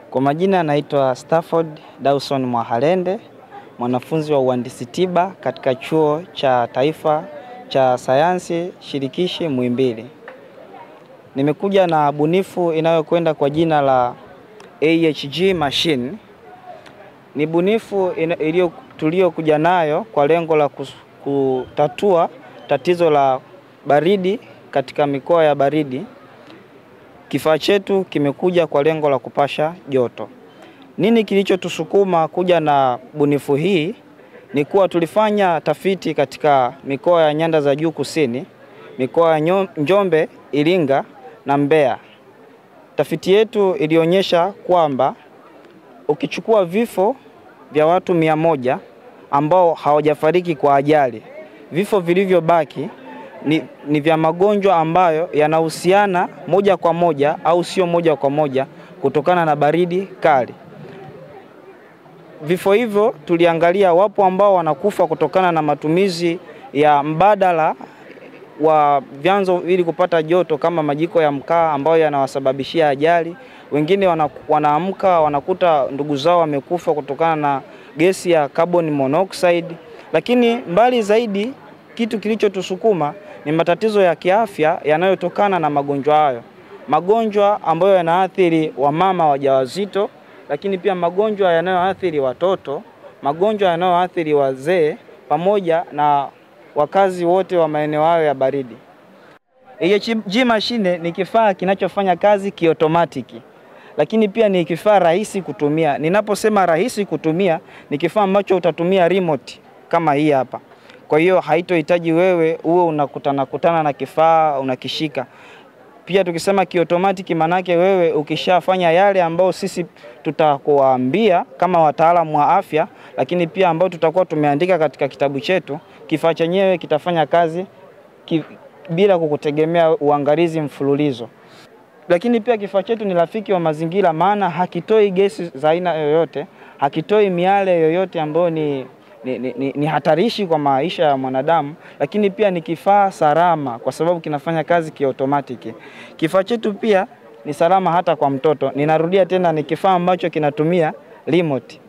Kwa majina anaitwa Stafford Dawson Mwahalende, mwanafunzi wa uhandisi tiba katika Chuo cha Taifa cha Sayansi Shirikishi Muhimbili. Nimekuja na bunifu inayokwenda kwa jina la AHG machine. Ni bunifu iliyo tuliokuja nayo kwa lengo la kutatua tatizo la baridi katika mikoa ya baridi. Kifaa chetu kimekuja kwa lengo la kupasha joto. Nini kilichotusukuma kuja na bunifu hii? Ni kuwa tulifanya tafiti katika mikoa ya nyanda za juu kusini, mikoa ya Njombe, Iringa na Mbeya. Tafiti yetu ilionyesha kwamba ukichukua vifo vya watu mia moja ambao hawajafariki kwa ajali, vifo vilivyobaki ni, ni vya magonjwa ambayo yanahusiana moja kwa moja au sio moja kwa moja kutokana na baridi kali. Vifo hivyo tuliangalia, wapo ambao wanakufa kutokana na matumizi ya mbadala wa vyanzo ili kupata joto kama majiko ya mkaa ambayo yanawasababishia ajali. Wengine wana, wanaamka wanakuta ndugu zao wamekufa kutokana na gesi ya carbon monoxide. Lakini mbali zaidi, kitu kilichotusukuma ni matatizo ya kiafya yanayotokana na magonjwa hayo, magonjwa ambayo yanaathiri wamama wajawazito, lakini pia magonjwa yanayoathiri watoto, magonjwa yanayoathiri wazee pamoja na wakazi wote wa maeneo hayo ya baridi. AHG mashine ni kifaa kinachofanya kazi kiotomatiki, lakini pia ni kifaa rahisi kutumia. Ninaposema rahisi kutumia, ni kifaa ambacho utatumia remote kama hii hapa. Kwa hiyo haitohitaji wewe uwe unakutana kutana na kifaa unakishika. Pia tukisema kiotomatiki, manake wewe ukishafanya yale ambayo sisi tutakuambia kama wataalamu wa afya, lakini pia ambao tutakuwa tumeandika katika kitabu chetu, kifaa chenyewe kitafanya kazi ki, bila kukutegemea uangalizi mfululizo. Lakini pia kifaa chetu ni rafiki wa mazingira, maana hakitoi gesi za aina yoyote, hakitoi miale yoyote ambayo ni ni, ni, ni hatarishi kwa maisha ya mwanadamu, lakini pia ni kifaa salama kwa sababu kinafanya kazi kiotomatiki. Kifaa chetu pia ni salama hata kwa mtoto. Ninarudia tena, ni kifaa ambacho kinatumia remote.